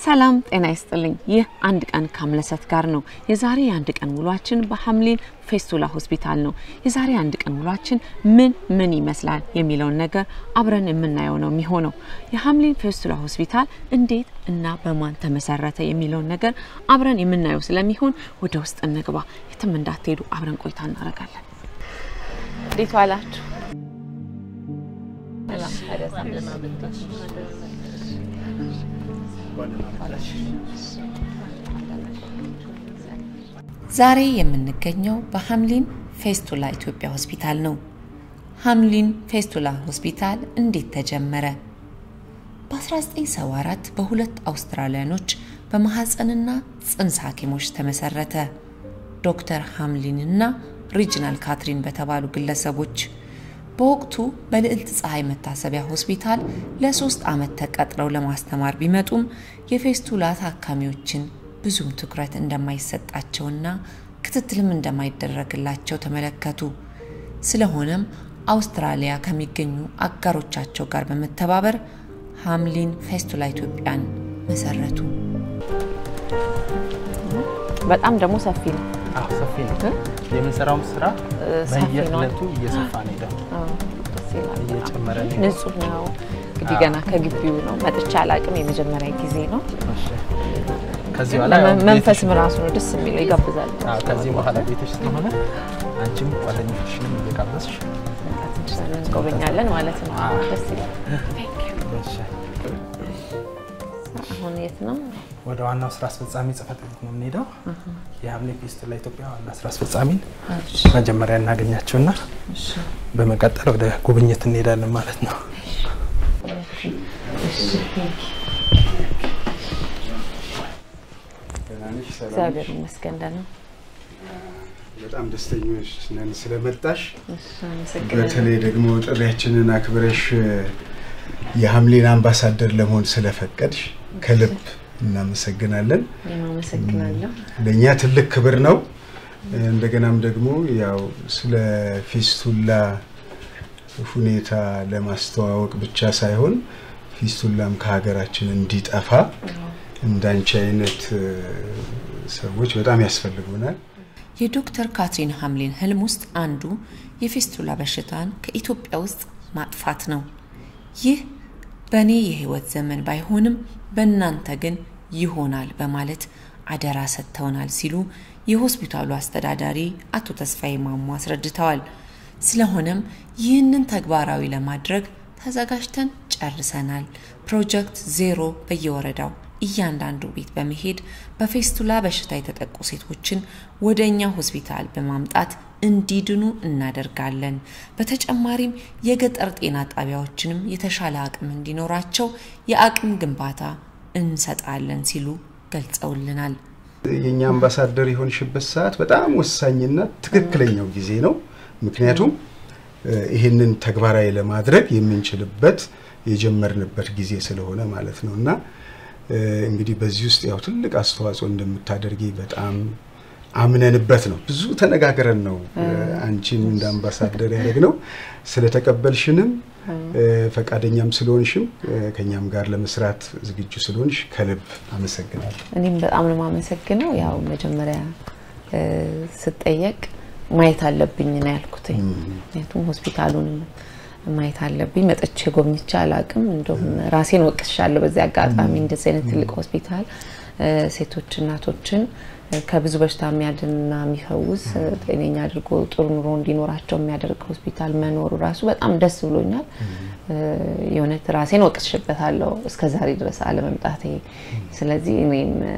ሰላም ጤና ይስጥልኝ። ይህ አንድ ቀን ከአምለሰት ጋር ነው። የዛሬ የአንድ ቀን ውሏችን በሐምሊን ፌስቱላ ሆስፒታል ነው። የዛሬ አንድ ቀን ውሏችን ምን ምን ይመስላል የሚለውን ነገር አብረን የምናየው ነው የሚሆነው። የሐምሊን ፌስቱላ ሆስፒታል እንዴት እና በማን ተመሰረተ የሚለውን ነገር አብረን የምናየው ስለሚሆን ወደ ውስጥ እንግባ። የትም እንዳትሄዱ፣ አብረን ቆይታ እናደርጋለን። እንዴት ዋላችሁ? ዛሬ የምንገኘው በሐምሊን ፌስቱላ ኢትዮጵያ ሆስፒታል ነው። ሐምሊን ፌስቱላ ሆስፒታል እንዴት ተጀመረ? በ1974 በሁለት አውስትራሊያኖች በማህፀንና ጽንስ ሐኪሞች ተመሰረተ። ዶክተር ሐምሊን እና ሪጅናል ካትሪን በተባሉ ግለሰቦች በወቅቱ በልዕልት ፀሐይ መታሰቢያ ሆስፒታል ለሶስት ዓመት ተቀጥረው ለማስተማር ቢመጡም የፌስቱላ ታካሚዎችን ብዙም ትኩረት እንደማይሰጣቸውና ክትትልም እንደማይደረግላቸው ተመለከቱ። ስለሆነም አውስትራሊያ ከሚገኙ አጋሮቻቸው ጋር በመተባበር ሐምሊን ፌስቱላ ኢትዮጵያን መሰረቱ። በጣም ደግሞ ሰፊ ነው። አዎ ሰፊ ነው። የምንሰራውም ስራ ሰፊ ነው። በየዕለቱ እየሰፋ ነው ሄደው አዎ፣ ደስ ይላል። እየጨመረ ነው። ንጹህ ነው። እንግዲህ ገና ከግቢው ነው መጥቻ አላቅም። የመጀመሪያ ጊዜ ነው። እሺ። ከዚህ በኋላ ያው መንፈስም ቤትሽ- ራሱ ነው ደስ የሚለው ይጋብዛል። አዎ፣ ከዚህ በኋላ ቤትሽ ስለሆነ አንቺም ጓደኞችሽንም እየጋበዝሽ እንጎበኛለን ማለት ነው። አዎ። ደስ ይላል። እሺ። አሁን የት ነው? ወደ ዋናው ስራ አስፈጻሚ ጽህፈት ቤት ነው የምንሄደው። የሐምሊን ፌስቱላ ኢትዮጵያ ዋና ስራ አስፈጻሚን መጀመሪያ እናገኛቸውና በመቀጠል ወደ ጉብኝት እንሄዳለን ማለት ነው። እግዚአብሔር ይመስገን ደህና ነው። በጣም ደስተኞች ነን ስለመጣሽ። እሺ፣ አመሰግናለሁ። በተለይ ደግሞ ጥሪያችንን አክብረሽ የሐምሊን አምባሳደር ለመሆን ስለፈቀድሽ ከልብ እናመሰግናለን። እኔም አመሰግናለሁ። ለእኛ ትልቅ ክብር ነው። እንደገናም ደግሞ ያው ስለ ፊስቱላ ሁኔታ ለማስተዋወቅ ብቻ ሳይሆን ፊስቱላም ከሀገራችን እንዲጠፋ እንዳንቺ አይነት እ፣ ሰዎች በጣም ያስፈልጉናል። የዶክተር ካትሪን ሐምሊን ህልም ውስጥ አንዱ የፌስቱላ በሽታን ከኢትዮጵያ ውስጥ ማጥፋት ነው። ይህ በእኔ የህይወት ዘመን ባይሆንም በእናንተ ግን ይሆናል በማለት አደራ ሰጥተውናል ሲሉ የሆስፒታሉ አስተዳዳሪ አቶ ተስፋዬ ማሞ አስረድተዋል። ስለሆነም ይህንን ተግባራዊ ለማድረግ ተዘጋጅተን ጨርሰናል። ፕሮጀክት ዜሮ በየወረዳው እያንዳንዱ ቤት በመሄድ በፌስቱላ በሽታ የተጠቁ ሴቶችን ወደ እኛ ሆስፒታል በማምጣት እንዲድኑ እናደርጋለን። በተጨማሪም የገጠር ጤና ጣቢያዎችንም የተሻለ አቅም እንዲኖራቸው የአቅም ግንባታ እንሰጣለን ሲሉ ገልጸውልናል። የእኛ አምባሳደር የሆንሽበት ሰዓት በጣም ወሳኝና ትክክለኛው ጊዜ ነው። ምክንያቱም እ፣ ይህንን ተግባራዊ ለማድረግ የምንችልበት የጀመርንበት ጊዜ ስለሆነ ማለት ነው እና እ፣ እንግዲህ በዚህ ውስጥ ያው ትልቅ አስተዋጽኦ እንደምታደርጊ በጣም አምነንበት ነው። ብዙ ተነጋግረን ነው እ፣ አንቺን እንደ አምባሳደር ያደረግነው። ስለተቀበልሽንም እ፣ ፈቃደኛም ስለሆንሽም እ፣ ከእኛም ጋር ለመስራት ዝግጁ ስለሆንሽ ከልብ አመሰግናለሁ። እኔም በጣም ነው የማመሰግነው። ያው መጀመሪያ እ፣ ስጠየቅ ማየት አለብኝ ነው ያልኩት። ምክንያቱም ሆስፒታሉን ማየት አለብኝ። መጥቼ ጎብኝቼ አላቅም። እንደውም ራሴን ወቅሻለሁ በዚህ አጋጣሚ። እንደዚህ አይነት ትልቅ ሆስፒታል እ፣ ሴቶች እናቶችን እ፣ ከብዙ በሽታ የሚያድንና የሚፈውስ እ፣ ጤነኛ አድርጎ ጥሩ ኑሮ እንዲኖራቸው የሚያደርግ ሆስፒታል መኖሩ ራሱ በጣም ደስ ብሎኛል። እ፣ የእውነት ራሴን ወቅሽበታለሁ እስከ ዛሬ ድረስ አለመምጣቴ። ስለዚህ እኔም እ፣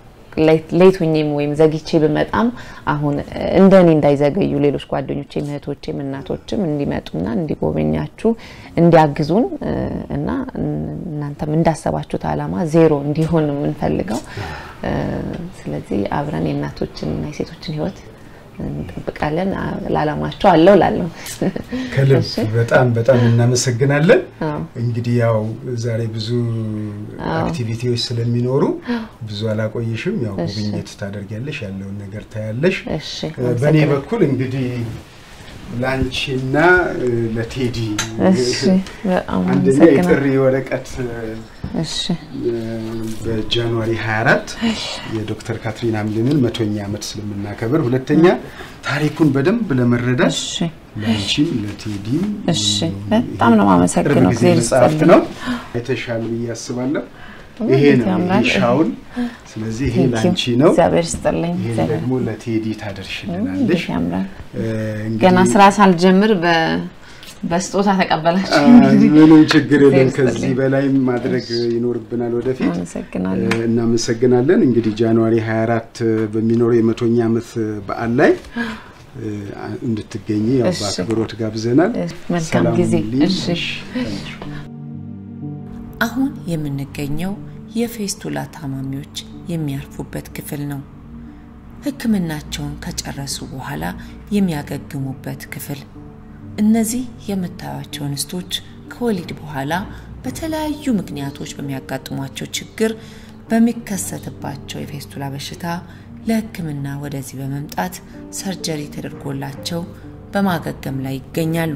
ሌት ሁኜም ወይም ዘግቼ ብመጣም አሁን እንደ እኔ እንዳይዘገዩ ሌሎች ጓደኞቼም እህቶቼም እናቶችም እንዲመጡና እንዲጎበኛችሁ እንዲያግዙን እ፣ እና እናንተም እንዳሰባችሁት ዓላማ ዜሮ እንዲሆን ነው የምንፈልገው። እ፣ ስለዚህ አብረን የእናቶችንና የሴቶችን ሕይወት እንጠብቃለን። አ- ለዓላማቸው አለው ላለው ከልብ እሺ። በጣም በጣም እናመሰግናለን። አዎ። እንግዲህ ያው ዛሬ ብዙ አክቲቪቲዎች ስለሚኖሩ ብዙ አላቆይሽም። ያው ጉብኝት ታደርጊያለሽ፣ ያለውን ነገር ታያለሽ። እሺ፣ በእኔ በኩል እንግዲህ ለአንቺና ለቴዲ እሺ በጣም አንደኛ አመሰግናለሁ። የጥሪ ወረቀት እሺ በጃንዋሪ 24 የዶክተር ካትሪን ሀምሊንን መቶኛ ዓመት ስለምናከብር፣ ሁለተኛ ታሪኩን በደንብ ለመረዳት እሺ ለአንቺም ለቴዲም እሺ በጣም ነው ቅርብ የማመሰግነው። ጊዜ እግዚአብሔር መጽሐፍት ይስጥልኝ። ነው የተሻለ ብዬ አስባለሁ። ይሄ እንዴት ነው ያምራል። ይሄ ሻውን። ስለዚህ ይሄ Thank you። ለአንቺ ነው። እግዚአብሔር ይስጥልኝ። ይሄን እግዚአብሔር ደግሞ ለቴዲ ታደርሽልናለሽ። እንዴት ያምራል። እ፣ እንግዲህ ገና ስራ ሳልጀምር በ በስጦታ ተቀበላችሁ። አ፣ ምንም ችግር የለም። እግዚአብሔር ከዚህ ይስጥልኝ። በላይ ማድረግ ይኖርብናል ወደፊት። አመሰግናለሁ። እ፣ እናመሰግናለን። እንግዲህ ጃንዋሪ 24 በሚኖረው የመቶኛ ዓመት በዓል ላይ እ፣ እንድትገኝ ያው እሺ። በአክብሮት ጋብዘናል። እሺ፣ መልካም ሰላም ጊዜ። ሁኑልኝ። እሺ። አሁን የምንገኘው የፌስቱላ ታማሚዎች የሚያርፉበት ክፍል ነው። ሕክምናቸውን ከጨረሱ በኋላ የሚያገግሙበት ክፍል። እነዚህ የምታዩቸው እንስቶች ከወሊድ በኋላ በተለያዩ ምክንያቶች በሚያጋጥሟቸው ችግር በሚከሰትባቸው የፌስቱላ በሽታ ለሕክምና ወደዚህ በመምጣት ሰርጀሪ ተደርጎላቸው በማገገም ላይ ይገኛሉ።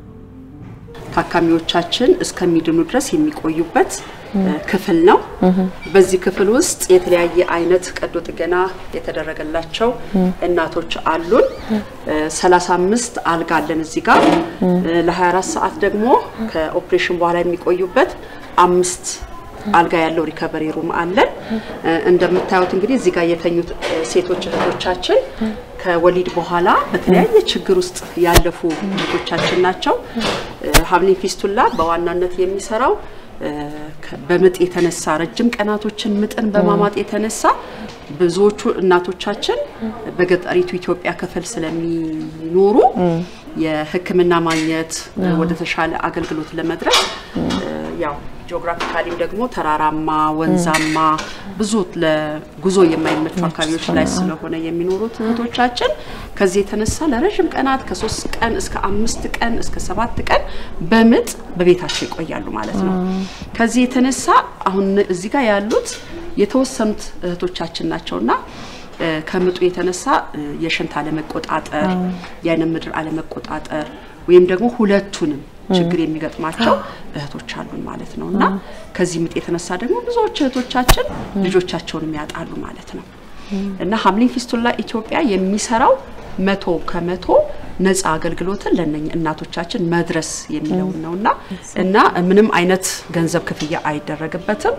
ታካሚዎቻችን እስከሚድኑ ድረስ የሚቆዩበት እ፣ ክፍል ነው። በዚህ ክፍል ውስጥ የተለያየ አይነት ቀዶ ጥገና የተደረገላቸው እናቶች አሉን። እ፣ 35 አልጋ አለን እዚህ ጋር እ፣ ለ24 ሰዓት ደግሞ ከኦፕሬሽን በኋላ የሚቆዩበት አምስት አልጋ ያለው ሪከቨሪ ሩም አለን። እ፣ እንደምታዩት እንግዲህ እዚህ ጋር የተኙት እ፣ ሴቶች እህቶቻችን ከወሊድ በኋላ በተለያየ ችግር ውስጥ ያለፉ እህቶቻችን ናቸው። እ፣ ሀምሊን ፊስቱላ በዋናነት የሚሰራው እ፣ ከ- በምጥ የተነሳ ረጅም ቀናቶችን ምጥን በማማጥ የተነሳ ብዙዎቹ እናቶቻችን በገጠሪቱ ኢትዮጵያ ክፍል ስለሚኖሩ የሕክምና ማግኘት ወደ ተሻለ አገልግሎት ለመድረስ እ፣ ያው ጂኦግራፊካሊም ደግሞ ተራራማ፣ ወንዛማ ብዙ ለጉዞ የማይመቹ አካባቢዎች ላይ ስለሆነ የሚኖሩት እህቶቻችን ከዚህ የተነሳ ለረዥም ቀናት ከሶስት ቀን እስከ አምስት ቀን እስከ ሰባት ቀን በምጥ በቤታቸው ይቆያሉ ማለት ነው። ከዚህ የተነሳ አሁን እዚህ ጋር ያሉት የተወሰኑት እህቶቻችን ናቸውና እ፣ ከምጡ የተነሳ እ፣ የሽንት አለመቆጣጠር፣ የአይነ ምድር አለመቆጣጠር ወይም ደግሞ ሁለቱንም ችግር የሚገጥማቸው እህቶች አሉን ማለት ነው እና ከዚህ ምጥ የተነሳ ደግሞ ብዙዎች እህቶቻችን ልጆቻቸውን ያጣሉ ማለት ነው እና ሀምሊን ፊስቱላ ኢትዮጵያ የሚሰራው መቶ ከመቶ ነፃ አገልግሎትን ለነኝ እናቶቻችን መድረስ የሚለውን ነውና እና ምንም አይነት ገንዘብ ክፍያ አይደረግበትም።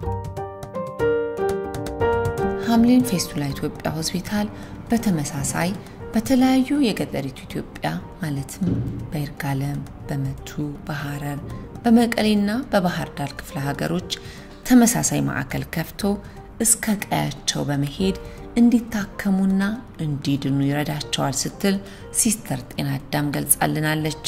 ሀምሊን ፌስቱላ ኢትዮጵያ ሆስፒታል በተመሳሳይ በተለያዩ የገጠሪቱ ኢትዮጵያ ማለትም በይርጋለም፣ በመቱ፣ በሐረር፣ በመቀሌና በባህር ዳር ክፍለ ሀገሮች ተመሳሳይ ማዕከል ከፍቶ እስከ ቀያቸው በመሄድ እንዲታከሙና እንዲድኑ ይረዳቸዋል ስትል ሲስተር ጤና አዳም ገልጻልናለች።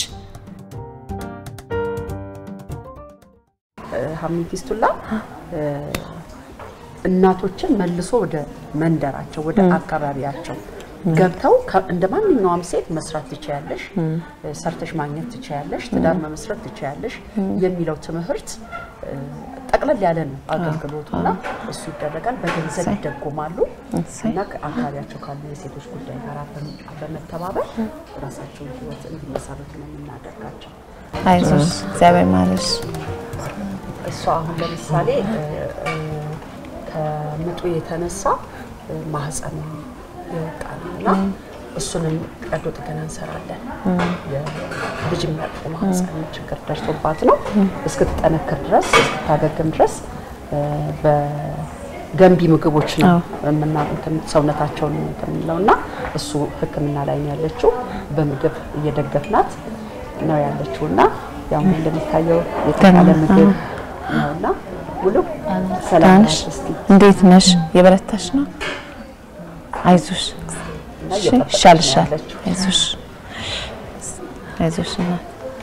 ሀምሊን ፊስቱላ እ፣ እናቶችን መልሶ ወደ መንደራቸው ወደ አካባቢያቸው ገብተው ከ- እንደ ማንኛውም ሴት መስራት ትችያለሽ፣ እ፣ ሰርተሽ ማግኘት ትችያለሽ፣ ትዳር መመስረት ትችያለሽ የሚለው ትምህርት እ፣ ጠቅለል ያለ ነው አገልግሎቱና እሱ ይደረጋል። በገንዘብ ይደጎማሉ እሰይ። እና ከአካባቢያቸው ካሉ የሴቶች ጉዳይ ጋር በም- በመተባበር ራሳቸውን ህይወት እንዲመሰርቱ ነው የምናደርጋቸው። አይዞሽ፣ እግዚአብሔር ማለሽ። እሷ አሁን ለምሳሌ እ፣ እ፣ ከምጡ የተነሳ እ፣ ማህፀኗ ይወጣል እና እሱንም ቀዶ ጥገና እንሰራለን። የልጅ የሚያቅፉ ማህፀን ችግር ደርሶባት ነው እስክትጠነክር ድረስ እስክታገግም ድረስ እ፣ በገንቢ ምግቦች ነው የምና እንትን ሰውነታቸውን እንትን የምንለው እና እሱ ሕክምና ላይ ነው ያለችው። በምግብ እየደገፍናት ነው ያለችው እና ያው እንደሚታየው የተሻለ ምግብ ነውና ሙሉ ሰላም ዳንሽ ናት እስቲ እንዴት ነሽ? የበረታሽ ነው? አይዞሽ፣ እና እሺ፣ እየጠበቀች ነው ይሻልሻል። ያለችው። አይዞሽ፣ አይዞሽ እናት።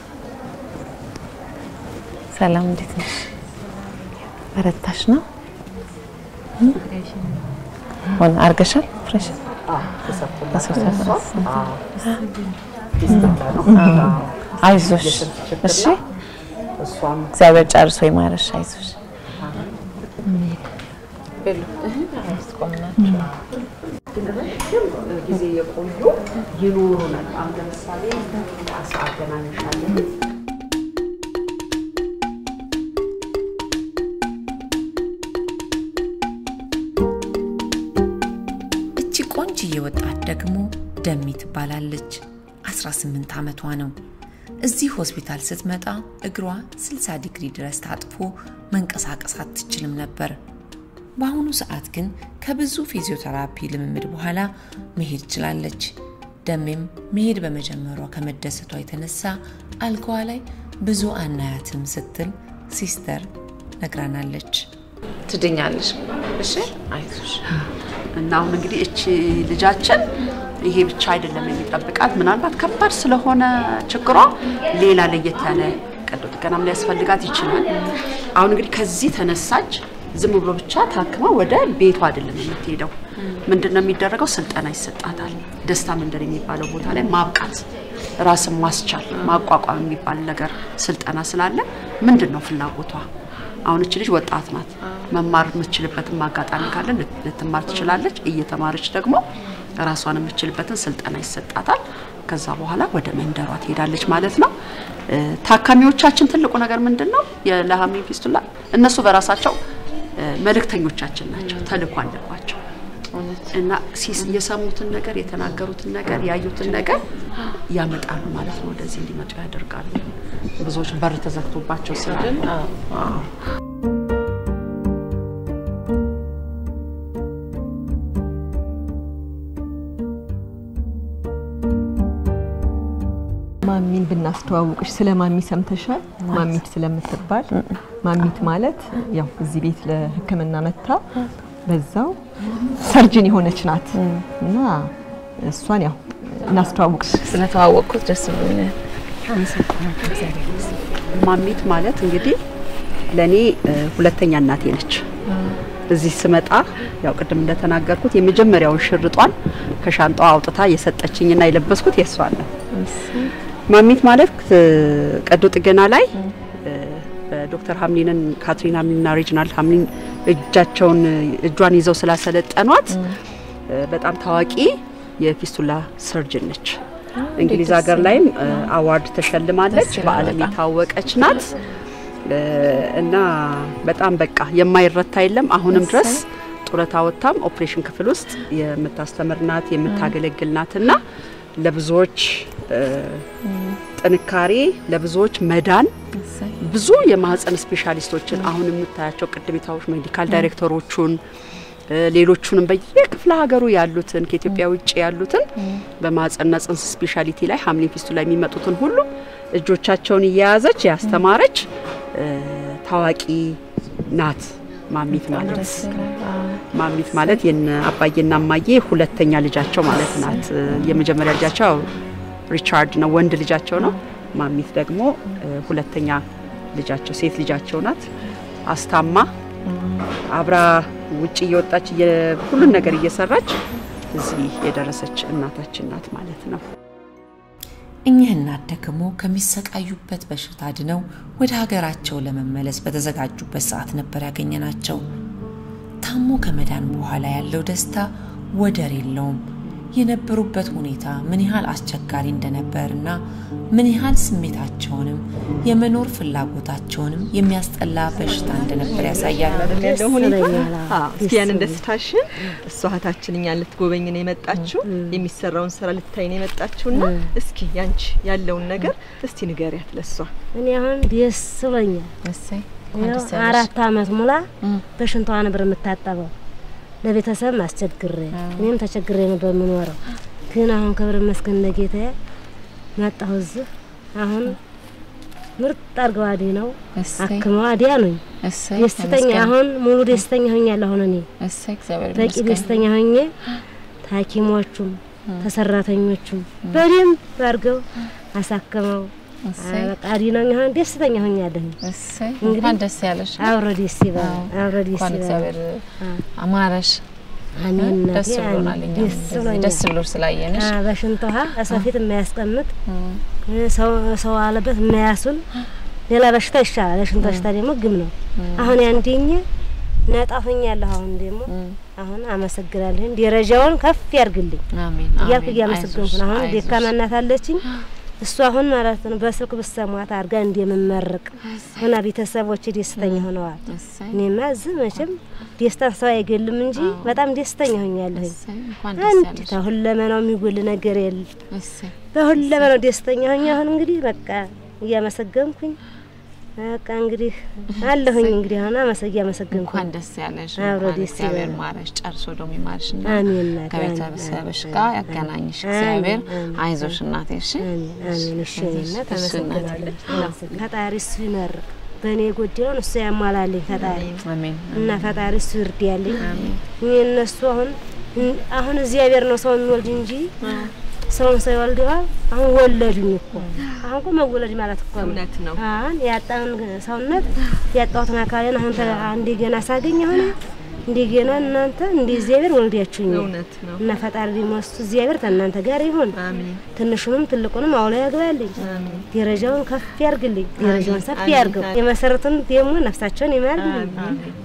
ሰላም፣ እንዴት ነሽ? በረታሽ ነው? ሆነ አርገሻል? ፍሬሽ አዎ፣ ተሰርቶላት ተሰርቶላት። እሷ፣ አዎ፣ ፊስቱላ ነው። አዎ፣ አይዞሽ፣ የስንት ችግር እሺ፣ ነው። እሷም እግዚአብሔር ጨርሶ ይማረሽ። አይዞሽ። ግን ረጅም ጊዜ የቆዩ ይኖሩናል። አሁን ለምሳሌ አሳ አገናኝሻለን። እቺ ቆንጅዬ ወጣት ደግሞ ደሚ ትባላለች። 18 ዓመቷ ነው። እዚህ ሆስፒታል ስትመጣ እግሯ 60 ዲግሪ ድረስ ታጥፎ መንቀሳቀስ አትችልም ነበር። በአሁኑ ሰዓት ግን ከብዙ ፊዚዮቴራፒ ልምምድ በኋላ መሄድ ችላለች። ደሜም መሄድ በመጀመሯ ከመደሰቷ የተነሳ አልጋዋ ላይ ብዙ አናያትም ስትል ሲስተር ነግራናለች። ትድኛለሽ። እሺ አይዞሽ። እና አሁን እንግዲህ እቺ ልጃችን ይሄ ብቻ አይደለም የሚጠብቃት። ምናልባት ከባድ ስለሆነ ችግሯ ሌላ ለየት ያለ ቀዶ ጥገናም ሊያስፈልጋት ይችላል። አሁን እንግዲህ ከዚህ ተነሳች። ዝም ብሎ ብቻ ታክማ ወደ ቤቷ አይደለም የምትሄደው። ምንድን ነው የሚደረገው? ስልጠና ይሰጣታል። ደስታ መንደር የሚባለው ቦታ ላይ ማብቃት፣ ራስን ማስቻል፣ ማቋቋም የሚባል ነገር ስልጠና ስላለ ምንድን ነው ፍላጎቷ? አሁን እች ልጅ ወጣት ናት። መማር የምትችልበትን አጋጣሚ ካለ ልት- ልትማር ትችላለች። እየተማረች ደግሞ ራሷን የምትችልበትን ስልጠና ይሰጣታል። ከዛ በኋላ ወደ መንደሯ ትሄዳለች ማለት ነው። እ፣ ታካሚዎቻችን ትልቁ ነገር ምንድን ነው? የለሀሚ ፊስቱላ እነሱ በራሳቸው እ፣ መልእክተኞቻችን ናቸው። ተልእኮ አለባቸው እና ሲስ- የሰሙትን ነገር የተናገሩትን ነገር ያዩትን ነገር ያመጣሉ ማለት ነው። ወደዚህ እንዲመጡ ያደርጋሉ። ብዙዎች በር ተዘግቶባቸው ስላለ ማሚን ብናስተዋውቅሽ ስለ ማሚ ሰምተሻል? ማሚት ስለምትባል ማሚት ማለት ያው እዚህ ቤት ለሕክምና መታ በዛው ሰርጅን የሆነች ናት እና እሷን ያው እናስተዋውቅሽ። ስለተዋወቅኩት ደስ ብሎኛል። ማሚት ማለት እንግዲህ ለእኔ እ፣ ሁለተኛ እናቴ ነች። እዚህ ስመጣ ያው ቅድም እንደተናገርኩት የመጀመሪያውን ሽርጧን ከሻንጣዋ አውጥታ የሰጠችኝና የለበስኩት የእሷን ነው። ማሚት ማለት እ፣ ቀዶ ጥገና ላይ እ፣ በዶክተር ሀምሊንን ካትሪን ሀምሊንና ሬጅናልድ ሀምሊን እጃቸውን እጇን ይዘው ስላሰለጠኗት እ፣ በጣም ታዋቂ የፊስቱላ ሰርጅን ነች። እንግሊዝ ሀገር ላይም እ፣ አዋርድ ተሸልማለች። በዓለም የታወቀች ናት እ፣ እና በጣም በቃ የማይረታ የለም። አሁንም ድረስ ጡረታ ወጥታም ኦፕሬሽን ክፍል ውስጥ የምታስተምር ናት፣ የምታገለግል ናት እና ለብዙዎች እ፣ ጥንካሬ ለብዙዎች መዳን ብዙ የማህፀን ስፔሻሊስቶችን አሁን የምታያቸው ቅድም የታወቁ ሜዲካል ዳይሬክተሮቹን እ፣ ሌሎቹንም በየክፍለ ሀገሩ ያሉትን ከኢትዮጵያ ውጭ ያሉትን በማህፀንና ጽንስ ስፔሻሊቲ ላይ ሀምሊን ፊስቱላ የሚመጡትን ሁሉ እጆቻቸውን እየያዘች ያስተማረች እ፣ ታዋቂ ናት ማሚት ማለት ማሚት ማለት የነ አባዬና እማዬ ሁለተኛ ልጃቸው ማለት ናት። እ፣ የመጀመሪያ ልጃቸው ያው ሪቻርድ ነው፣ ወንድ ልጃቸው ነው። ማሚት ደግሞ እ፣ ሁለተኛ ልጃቸው ሴት ልጃቸው ናት። አስታማ አብራ ውጭ እየወጣች እየ- ሁሉን ነገር እየሰራች እዚህ የደረሰች እናታችን ናት ማለት ነው። እኚህ እናት ደግሞ ከሚሰቃዩበት በሽታ ድነው ወደ ሀገራቸው ለመመለስ በተዘጋጁበት ሰዓት ነበር ያገኘናቸው። ታሞ ከመዳን በኋላ ያለው ደስታ ወደር የለውም። የነበሩበት ሁኔታ ምን ያህል አስቸጋሪ እንደነበርና ምን ያህል ስሜታቸውንም የመኖር ፍላጎታቸውንም የሚያስጠላ በሽታ እንደነበር ያሳያል። አይደል ያለው ሁኔታ ይለኛል። አዎ። አዎ። እስኪ ያንን ደስታሽን እሷ እህታችን እኛን ልትጎበኝ ነው የመጣችው የሚሰራውን ስራ ልታይ ነው የመጣችውና እስኪ ያንቺ ያለውን ነገር እስቲ ንገሪያት ለሷ እኔ አሁን ደስ ብሎኛል። እሰይ ይኸው አራት አመት ሙላ በሽንቷ ነበር የምታጠበው ለቤተሰብ አስቸግሬ እኔም ተቸግሬ ነበር የምኖረው። ግን አሁን ክብር ይመስገን ለጌታዬ መጣሁ እዚህ አሁን ምርጥ አድርገው አዲ ነው እሰይ አክመው አዲያ ነኝ እሰይ ደስተኛ ተመስገን። አሁን ሙሉ ደስተኛ ሆኛለሁ። አሁን እኔ እሰይ እግዚአብሔር በቂ ይመስገን። ደስተኛ ሆኜ ታኪሞቹም ተሰራተኞቹም በደንብ አድርገው አሳክመው እሰይ በቃ አዲ ነው አሁን ደስተኛ ሆኛለሁ። እሰይ እንግዲህ እንኳን ደስ ያለሽ። አብሮ ደስ ይበል፣ አብሮ ደስ እንኳን ይበል። እግዚአብሔር አማረሽ። አሜን እናቴ፣ ደስ ብሎናል። አሜን። እኛም ደስ እንደዚህ ብሎኛል። ደስ ብሎሽ ስላየንሽ አ፣ በሽንት ውሃ ሰው ፊት የማያስቀምጥ ሰው ሰው አለበት የማያሱን ሌላ በሽታ ይሻላል። የሽንት በሽታ ደግሞ ግም ነው። አሁን ያንደኛ ነጣሁኛለሁ። አሁን ደግሞ አሁን አመሰግናለሁ። ደረጃውን ከፍ ያርግልኝ አሜን እያልኩ አሜን። እያመሰገንኩ ነው። አሁን አይዞሽ፣ ደካማ እናት አለችኝ። እሱ አሁን ማለት ነው በስልክ ብሰሟት አድርጋ እንደምመርቅ ሆና ቤተሰቦች ደስተኛ ሆነዋል። እሰይ፣ እኔማ እዚህ መቼም ደስታን ሰው አይገልም እንጂ በጣም ደስተኛ ሆኛለሁ። እሰይ፣ እንኳን ደስ አንድ ያለሽ። ተሁለመናው የሚጎል ነገር የለም። እሰይ፣ በሁለመናው ደስተኛ ሆኜ አሁን እንግዲህ በቃ እያመሰገንኩኝ በቃ እንግዲህ አለሁኝ እንግዲህ አሁን አመሰግ እያመሰገንኩ እንኳን ደስ ያለሽ። አብሮ እንኳን ደስ እግዚአብሔር ይበለን። ማረሽ፣ ጨርሶ ደግሞ ይማርሽና አሜን እናቴ፣ ከቤተሰብሽ አሜን፣ ጋር አሜን፣ ያገናኝሽ አሜን፣ እግዚአብሔር። አሜን፣ አይዞሽ እናቴ እሺ። አሜን አሜን። እሺ እናት እሺ እናቴ። አመሰግናለሁ። ፈጣሪ እሱ ይመርቅ፣ በእኔ የጎደለውን እሱ ያሟላልኝ ፈጣሪ አሜን እና ፈጣሪ እሱ ይርዳልኝ። እኔ እነሱ አሁን አሁን እግዚአብሔር ነው ሰው የሚወልድ እንጂ ሰውን ሰው ይወልደዋል። አሁን ወለዱኝ እኮ አሁን እኮ መወለድ ማለት እኮ ነው። እውነት ነው። አሁን ያጣውን ሰውነት ያጣሁትን አካልን አሁን ተ- እንደገና ሳገኝ አሁን እንደገና እናንተ እንደ እግዚአብሔር ወልዳችሁኛል እውነት ነው። እና ፈጣሪ ደግሞ እሱ እግዚአብሔር ከእናንተ ጋር ይሁን። አሜን ትንሹንም ትልቁንም አውሎ ያግባልኝ። አሜን ደረጃውን ከፍ ያርግልኝ። ደረጃውን ሰፊ አሜን፣ ያርገው። አሜን። የመሰረቱን ደግሞ ነፍሳቸውን ይማርልኝ። አሜን።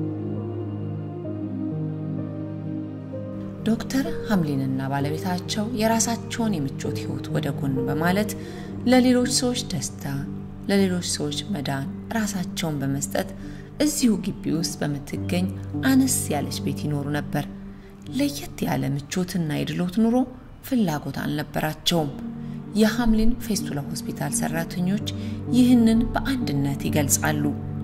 ዶክተር ሀምሊንና ባለቤታቸው የራሳቸውን የምቾት ህይወት ወደ ጎን በማለት ለሌሎች ሰዎች ደስታ፣ ለሌሎች ሰዎች መዳን ራሳቸውን በመስጠት እዚሁ ግቢ ውስጥ በምትገኝ አነስ ያለች ቤት ይኖሩ ነበር። ለየት ያለ ምቾትና የድሎት ኑሮ ፍላጎት አልነበራቸውም። የሀምሊን ፌስቱላ ሆስፒታል ሰራተኞች ይህንን በአንድነት ይገልጻሉ።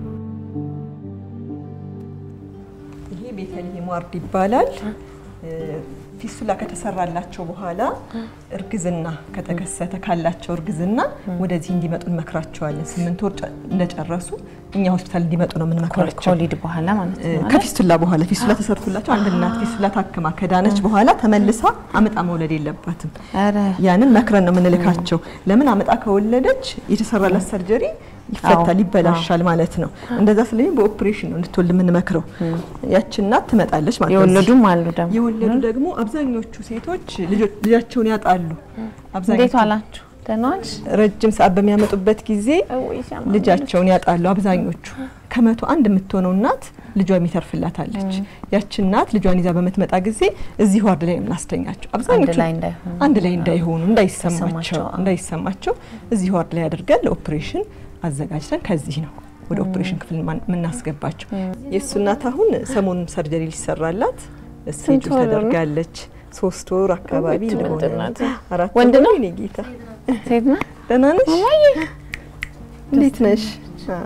ይሄ ቤተልሔም ዋርድ ይባላል። ፊስቱላ ከተሰራላቸው በኋላ እርግዝና ከተከሰተ ካላቸው እርግዝና ወደዚህ እንዲመጡ እንመክራቸዋለን። ስምንት ወር ጨ- እንደጨረሱ እኛ ሆስፒታል እንዲመጡ ነው የምንመክራቸው። ከወሊድ በኋላ ማለት ነው አይደል? ከፊስቱላ በኋላ ፊስቱላ ተሰርቶላቸው አንድ እናት ፊስቱላ ታክማ ከዳነች በኋላ ተመልሳ አመጣ መውለድ የለባትም። ኧረ ያንን መክረን ነው የምንልካቸው። ለምን አመጣ ከወለደች የተሰራላት ሰርጀሪ ይፈታል፣ ይበላሻል ማለት ነው። እንደዛ ስለሚ በኦፕሬሽን ነው እንድትወልድ የምንመክረው። ያቺ እናት ትመጣለች ማለት ነው። የወለዱም አሉ ደግሞ የወለዱ ደግሞ አብዛኞቹ ሴቶች ልጆ- ልጃቸውን ያጣሉ። እንዴት አብዛኞቹ ዋላችሁ? ደህና ዋልሽ? ረጅም ሰዓት በሚያመጡበት ጊዜ ልጃቸውን ያጣሉ። አብዛኞቹ ከመቶ አንድ የምትሆነው እናት ልጇ የሚተርፍላታለች። ያቺ እናት ልጇን ይዛ በምትመጣ ጊዜ እዚህ ዋርድ ላይ ነው የምናስተኛቸው። አብዛኞቹ ላይ እንዳይሆኑ። አንድ ላይ እንዳይሆኑ እንዳይሰማቸው ተሰማቸው፣ አዎ። እንዳይሰማቸው እዚህ ዋርድ ላይ አድርገን ለኦፕሬሽን አዘጋጅተን ከዚህ ነው ወደ ኦፕሬሽን ክፍል ማን- የምናስገባቸው። የእሱ እናት አሁን ሰሞኑን ሰርጀሪ ሊሰራላት ስቴጅ ወር ነው? ተደርጋለች። ሶስት ወር አካባቢ ውጭ እንደሆነ ምንድን ናት? አራት ወንድ ወር ነው? የኔ ጌታ ሴት ነው? ደህና ነሽ? እንዴት ነሽ? አ።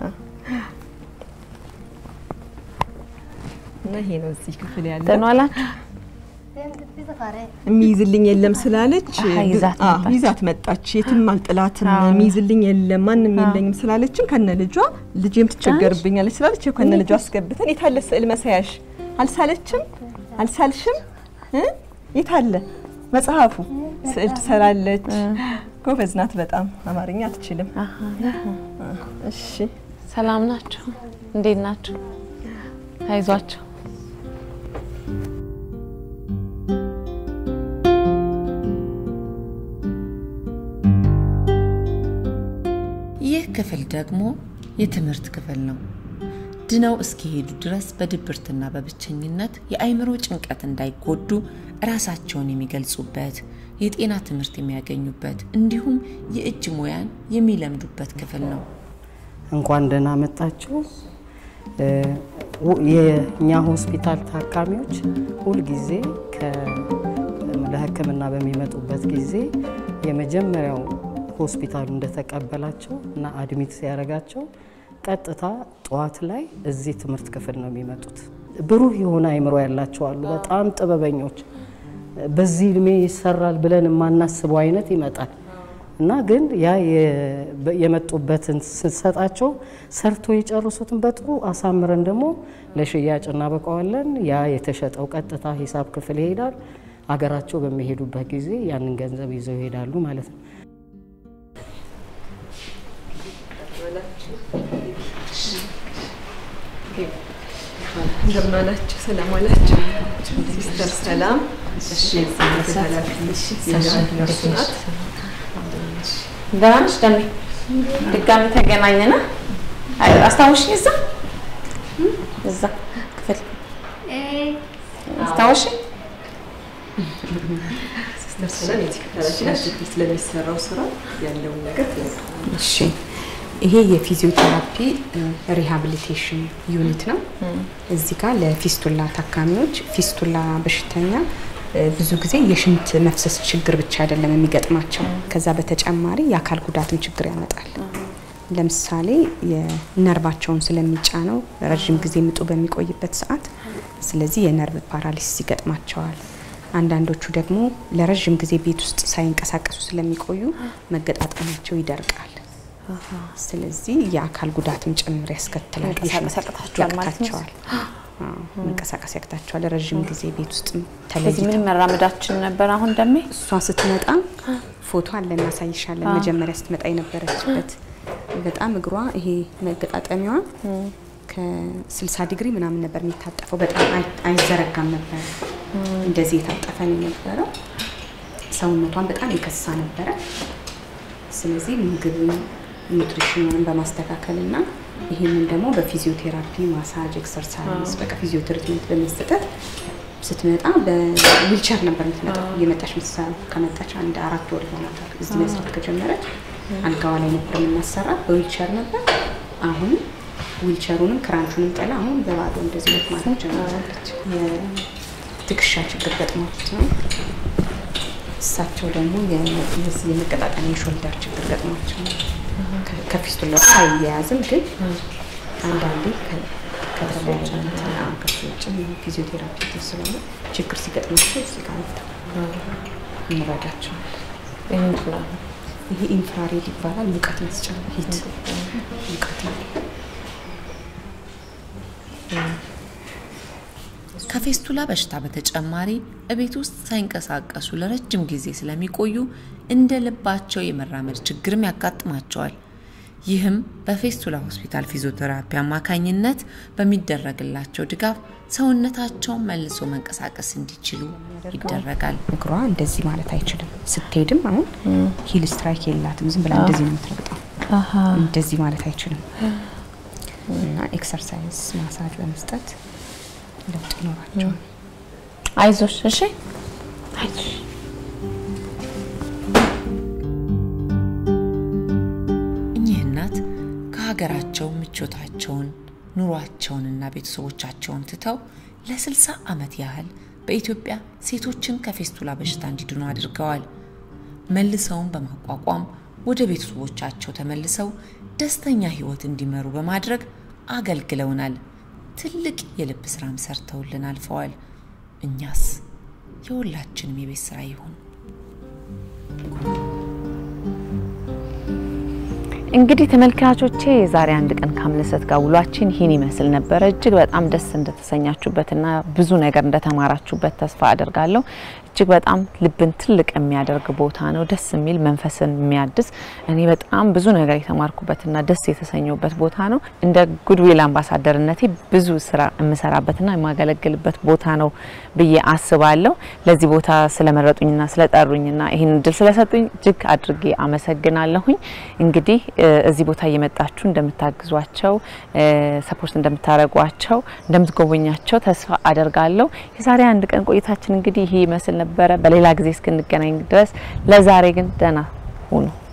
እና ይሄ ነው እዚህ ክፍል ያለ ደህና ዋላችሁ? የሚይዝልኝ የለም ስላለች አሀ፣ ይዛት አ፣ መጣች። ይዛት መጣች። የትም አልጥላትም አዎ። የሚይዝልኝ የለም ማንም የለኝም ስላለችን ከነ ልጇ ልጄም ትቸገርብኛለች ስላለች ይኸው ከነ ልጇ አስገብተን የታለ ስዕል መሳያሽ አልሳለችም አልሳልሽም እ? የታለ መጽሐፉ ስዕል ትሰራለች። ጎበዝ ናት በጣም አማርኛ አትችልም። አሀ፣ እሺ ሰላም ናችሁ? እንዴት ናችሁ? አይዟችሁ። ይህ ክፍል ደግሞ የትምህርት ክፍል ነው። ድነው እስኪሄዱ ድረስ በድብርትና በብቸኝነት የአእምሮ ጭንቀት እንዳይጎዱ ራሳቸውን የሚገልጹበት፣ የጤና ትምህርት የሚያገኙበት እንዲሁም የእጅ ሙያን የሚለምዱበት ክፍል ነው። እንኳን ደህና መጣችሁ። እ፣ ው- የእኛ ሆስፒታል ታካሚዎች ሁልጊዜ ከ- ለሕክምና በሚመጡበት ጊዜ የመጀመሪያው ሆስፒታሉ እንደተቀበላቸው እና አድሚት ሲያደርጋቸው ቀጥታ ጠዋት ላይ እዚህ ትምህርት ክፍል ነው የሚመጡት። ብሩህ የሆነ አይምሮ ያላቸው አሉ፣ በጣም ጥበበኞች። በዚህ እድሜ ይሰራል ብለን የማናስበው አይነት ይመጣል እና ግን ያ የ- በ- የመጡበትን ስንሰጣቸው ሰርቶ የጨርሱትን በጥሩ አሳምረን ደግሞ ለሽያጭ እናበቃዋለን። ያ የተሸጠው ቀጥታ ሂሳብ ክፍል ይሄዳል። አገራቸው በሚሄዱበት ጊዜ ያንን ገንዘብ ይዘው ይሄዳሉ ማለት ነው። እንደምን አላችሁ? ሰላም አላችሁ? ሲስተር ሰላም። እሺ ኃላፊ ነርሱ ናት። ደህና ነሽ ደሜ? ድጋሚ ተገናኘን። አይ፣ አስታውሽኝ? እዛ እዛ አስታወሽ ስለሚሰራው ስራ ያለውን ነገር እሺ ይሄ የፊዚዮቴራፒ ሪሃቢሊቴሽን ዩኒት ነው። እዚህ ጋር ለፊስቱላ ታካሚዎች ፊስቱላ በሽተኛ እ፣ ብዙ ጊዜ የሽንት መፍሰስ ችግር ብቻ አይደለም የሚገጥማቸው፣ ከዛ በተጨማሪ የአካል ጉዳትም ችግር ያመጣል። ለምሳሌ የነርቫቸውን ስለሚጫነው ረዥም ጊዜ ምጡ በሚቆይበት ሰዓት፣ ስለዚህ የነርቭ ፓራሊሲስ ይገጥማቸዋል። አንዳንዶቹ ደግሞ ለረዥም ጊዜ ቤት ውስጥ ሳይንቀሳቀሱ ስለሚቆዩ መገጣጠሚያቸው ይደርቃል። ስለዚህ የአካል ጉዳትም ጭምር ያስከትላል። መንቀሳቀስ ያቅታቸዋል ማለት ነው? ያቅታቸዋል። አዎ፣ መንቀሳቀስ ያቅታቸዋል። ረዥም ጊዜ ቤት ውስጥ ስለዚህ ተለይተው ምንም መራመዳችን ነበር። አሁን ደሜ እሷ ስትመጣ ፎቶ አለ እናሳይሻለን። መጀመሪያ ስትመጣ የነበረችበት በጣም እግሯ ይሄ መገጣጠሚያዋ ከ60 ዲግሪ ምናምን ነበር የሚታጠፈው። በጣም አይ- አይዘረጋም ነበር። እንደዚህ የታጠፈ ነው የነበረው። ሰውነቷን በጣም የከሳ ነበረ። ስለዚህ ምግብን ኒውትሪሽኑን በማስተካከል እና ይህንን ደግሞ በፊዚዮቴራፒ ማሳጅ፣ ኤክሰርሳይዝ በቃ ፊዚዮ ትሪትመንት በመስጠት ስትመጣ በዊልቸር ነበር የምትመጣው። እየመጣች ምትሰራ ከመጣች አንድ አራት ወር ይሆናታል። እዚህ መስራት ከጀመረች አልጋዋ ላይ ነበር የምናሰራት፣ በዊልቸር ነበር። አሁን ዊልቸሩንም ክራንቹንም ጥላ አሁን በባዶ እንደዚህ ነት ማለት ጀምራለች። የትከሻ ችግር ገጥሟት ነው። እሳቸው ደግሞ የዚህ የመቀጣጠሚያ የሾልደር ችግር ገጥሟቸው ነው። ከ- ከፊስቱላ ጋር አይያያዝም፣ ግን አንዳንዴ ከ- ከተለያየ እንትን አዎ፣ ከሱ ውጭ ፊዚዮቴራፒ እንትን ስለሆነ ችግር ሲገጥማቸው እዚህ ጋር መጥተው እንረዳቸዋለን። ይህ ምንድን ነው? ይሄ ኢንፍራሬድ ይባላል። ሙቀት መስጫ ሂት ሙቀት ነው። ከፌስቱላ በሽታ በተጨማሪ እቤት ውስጥ ሳይንቀሳቀሱ ለረጅም ጊዜ ስለሚቆዩ እንደ ልባቸው የመራመድ ችግርም ያጋጥማቸዋል። ይህም በፌስቱላ ሆስፒታል ፊዚዮቴራፒ አማካኝነት በሚደረግላቸው ድጋፍ ሰውነታቸውን መልሶ መንቀሳቀስ እንዲችሉ ይደረጋል። እግሯ እንደዚህ ማለት አይችልም። ስትሄድም አሁን ሂል ስትራይክ የላትም። ዝም ብላ እንደዚህ ነው የምትረግጠው። እንደዚህ ማለት አይችልም። እና ኤክሰርሳይዝ ማሳጅ በመስጠት ለውጥ ይኖራቸዋል። አይዞሽ፣ እሺ አይዞሽ። እኚህ እናት ከሀገራቸው ምቾታቸውን ኑሯቸውንና ቤተሰቦቻቸውን ትተው ለ60 ዓመት ያህል በኢትዮጵያ ሴቶችን ከፌስቱላ በሽታ እንዲድኑ አድርገዋል። መልሰውን በማቋቋም ወደ ቤተሰቦቻቸው ተመልሰው ደስተኛ ሕይወት እንዲመሩ በማድረግ አገልግለውናል። ትልቅ የልብ ስራም ሰርተውልን አልፈዋል። እኛስ የሁላችንም የቤት ስራ ይሁን። እንግዲህ ተመልካቾቼ የዛሬ አንድ ቀን ከአምለሰት ጋር ውሏችን ይህን ይመስል ነበረ። እጅግ በጣም ደስ እንደተሰኛችሁበትና ብዙ ነገር እንደተማራችሁበት ተስፋ አደርጋለሁ። እጅግ በጣም ልብን ትልቅ የሚያደርግ ቦታ ነው። ደስ የሚል መንፈስን የሚያድስ እኔ በጣም ብዙ ነገር የተማርኩበትና ደስ የተሰኘሁበት ቦታ ነው። እንደ ጉድዊል አምባሳደርነቴ ብዙ ስራ የምሰራበትና የማገለግልበት ቦታ ነው ብዬ አስባለሁ። ለዚህ ቦታ ስለመረጡኝና ስለጠሩኝና ይህን እድል ስለሰጡኝ እጅግ አድርጌ አመሰግናለሁኝ። እንግዲህ እዚህ ቦታ እየመጣችሁ እንደምታግዟቸው፣ ሰፖርት እንደምታደርጓቸው፣ እንደምትጎበኛቸው ተስፋ አደርጋለሁ። የዛሬ አንድ ቀን ቆይታችን እንግዲህ ይህ ይመስል ነበረ። በሌላ ጊዜ እስክንገናኝ ድረስ ለዛሬ ግን ደህና ሁኑ።